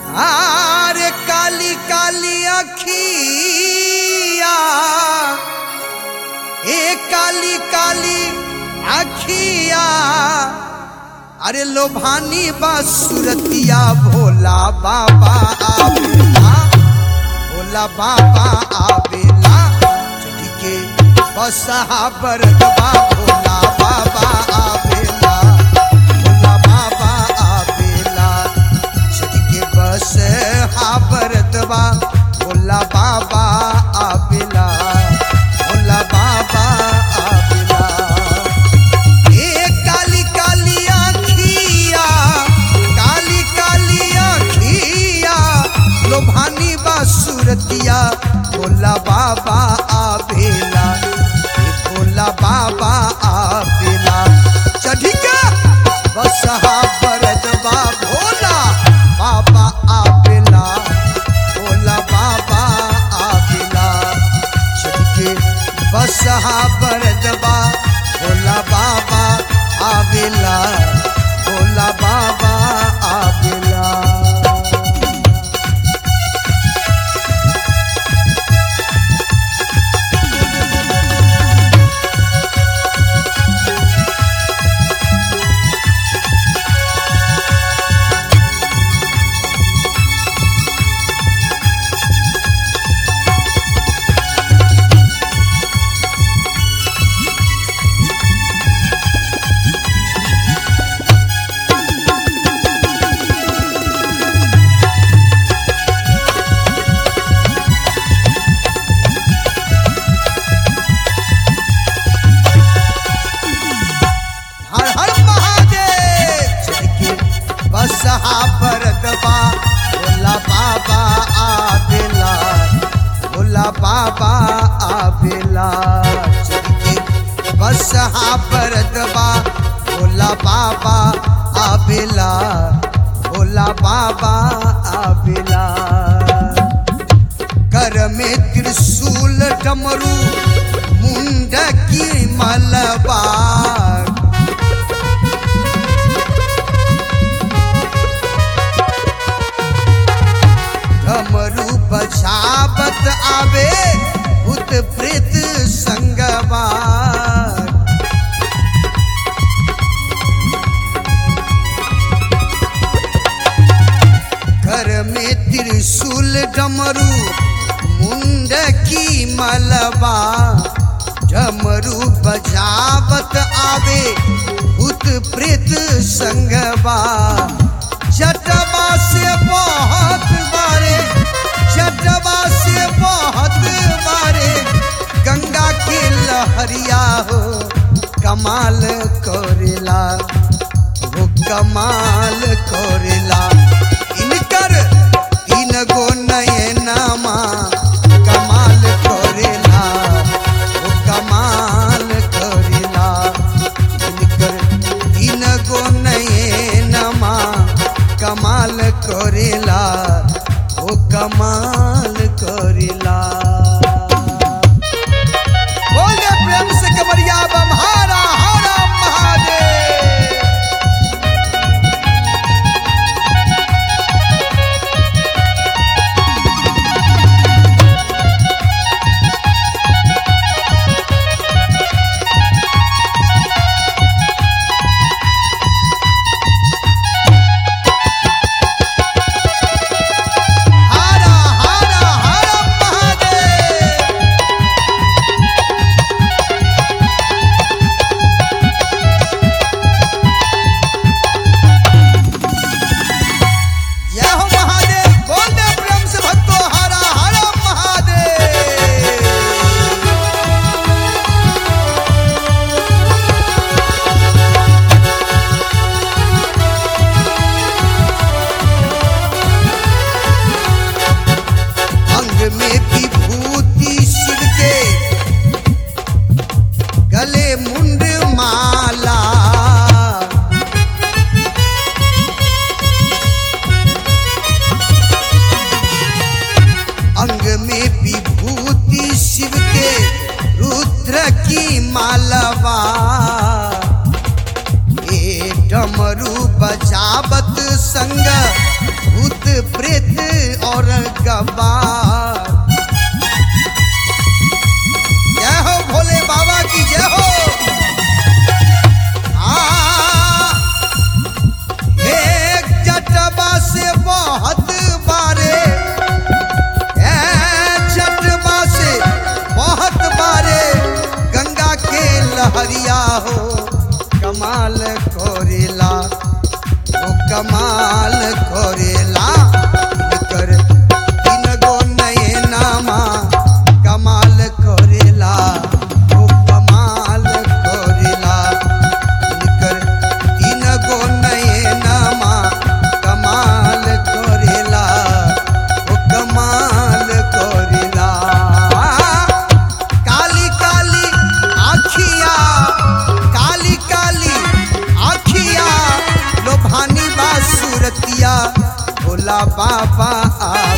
आरे काली काली अखिया ए काली काली अखिया अरे लोभानी बा सुरतिया भोला बाबा आवेला भोला बाबा आवेला चढ़ी के बसहा बरदबा भोला बाबा आवेला भोला बाबा आवेला चढ़ी के बस हा बरदबा भोला बाबा आवेला भोला बाबा आवेला ए काली काली आँखिया काली काली आँखिया लोभानी बा सुरतिया भोला बाबा आवेला ए भोला बाबा आवेला चढ़ी के बसहा बरदबा भोला बाबा आवेला भोला बाबा आवेला चढ़ के बसहा बरदबा भोला बाबा आवेला भोला बाबा आवेला हर हर महादेव चढ़ के बसहा बरदबा भोला बाबा आवेला भोला बाबा आवेला चढ़ के बसहा बरदबा भोला बाबा आवेला भोला बाबा आवेला कर में त्रिशूल डमरू मुंड की मलबार डमरू बजावत आवे भूत प्रेत संगवार घर में त्रिशूल डमरू मुंड की मलबा डमरू बजावत आवे भूत प्रेत संगवा जटवा से बहुत बारे जटवा से बहुत बारे गंगा के लहरिया हो कमाल करेला वो कमाल करेला इनकर तीन गो नयनमा कमाल करेला वो कमाल करेला इनकर तीन गो नयनमा कमाल करेला वो कमाल करेला बोले प्रेम से कमरिया बम हारा हारा महादेव हारा हारा हारा महादेव बार जय हो भोले बाबा की जय हो आ एक जटबा से बहुत बारे ए जटबा से बहुत बारे गंगा के लहरिया हो कमाल कोरेला ओ कमाल कोरेला कर तीन गो नयनामा कमाल कोरेला ओ कमाल कोरेला निकर तीन गो नयनामा कमाल कोरेला ओ कमाल कोरेला काली काली आखिया काली काली आखिया लोभानी बा सूरतिया भोला बाबा आ